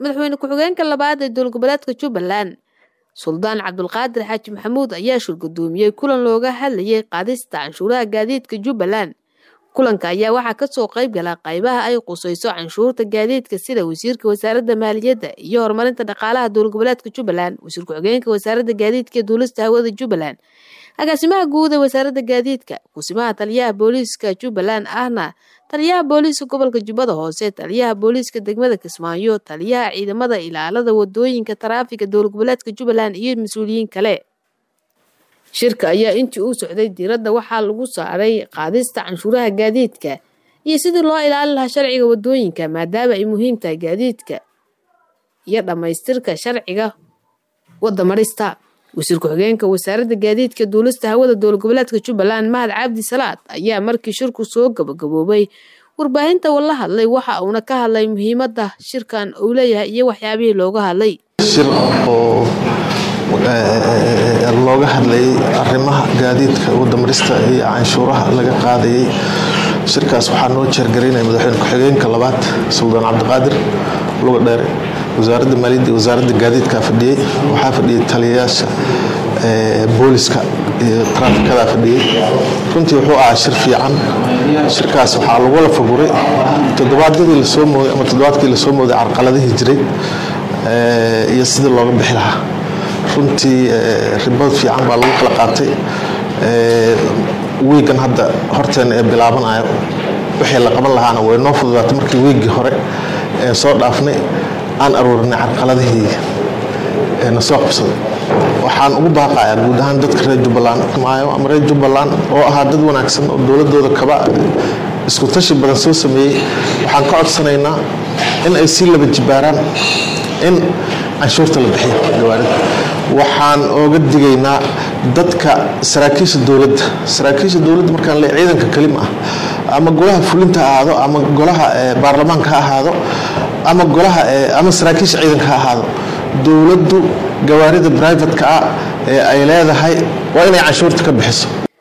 madaxweyne ku-xigeenka labaad ee dowlad goboleedka jubbaland suldaan cabdulqaadir xaaji maxamuud ayaa shirgudoomiyey kulan looga hadlayay qaadista canshuuraha gaadiidka jubbaland kulanka ayaa waxaa kasoo qayb gala qaybaha ay qusayso canshuurta gaadiidka sida wasiirka wasaaradda maaliyadda iyo horumarinta dhaqaalaha dowlad goboleedka jubbaland wasiir ku-xigeenka wasaaradda gaadiidka ee duulista hawada jubbaland agaasimaha guud ee wasaaradda gaadiidka kusimaha taliyaha booliiska jubbaland ahna taliyaha booliiska gobolka jubbada hoose taliyaha booliiska degmada kismaayo taliyaha ciidamada ilaalada wadooyinka taraafiga dowlad goboleedka jubbaland iyo mas-uuliyiin kale shirka ayaa intii uu socday diiradda waxaa lagu saaray qaadista canshuuraha gaadiidka iyo sidii loo ilaalin lahaa sharciga wadooyinka maadaama ay muhiim tahay gaadiidka iyo dhammaystirka sharciga wadamarista wasiir ku-xigeenka wasaaradda gaadiidka duulista hawada dowlad goboleedka jubbaland mahad cabdi salaad ayaa markii shirku soo gabagaboobay warbaahinta wala hadlay waxa uuna ka hadlay muhiimadda shirkan uu leeyahay iyo waxyaabihii looga hadlay shir oo looga hadlayay arrimaha gaadiidka wadamarista iyo canshuuraha laga qaadayay shirkaas waxaa noo jeergaraynaya madaxweyne ku-xigeenka labaad suldaan cabdiqaadir luga dheere wasaaradda maaliyadda iyo wasaaradda gaadiidkaa fadhiyey waxaa fadhiyey taliyayaasha booliska iyo taraafikada fadhiyey runtii wuxuu ahaa shir fiican shirkaas waxaa lagula faguray toddobaadyadii lasoo mooday ama toddobaadkii lasoo mooday carqaladihii jiray iyo sidii looga bixi lahaa runtii ribad fiican baa lagu kala qaatay wiigan hadda horteena ee bilaabanayo wixii la qaban lahaana way noo fududaatay markii wiiggii hore ee soo dhaafnay aan aruurinay carqaladihii na soo qabsaday waxaan ugu baaqayaa guud ahaan dadka reer jubbaland maayo ama reer jubbaland oo ahaa dad wanaagsan oo dowladooda kaba isku tashi badan soo sameeyey waxaan ka codsanaynaa in ay sii laba jibaaraan in canshuurta la bixiyo gawaarida waxaan ooga digaynaa dadka saraakiisha dowladda saraakiisha dowladda markaan le ciidanka kelima ah ama golaha fulinta ha ahaado ama golaha baarlamaanka ha ahaado ama golaha ama saraakiisha ciidanka ha ahaado dowladdu gawaarida brivatka ah ee ay leedahay waa inay canshuurta ka bixiso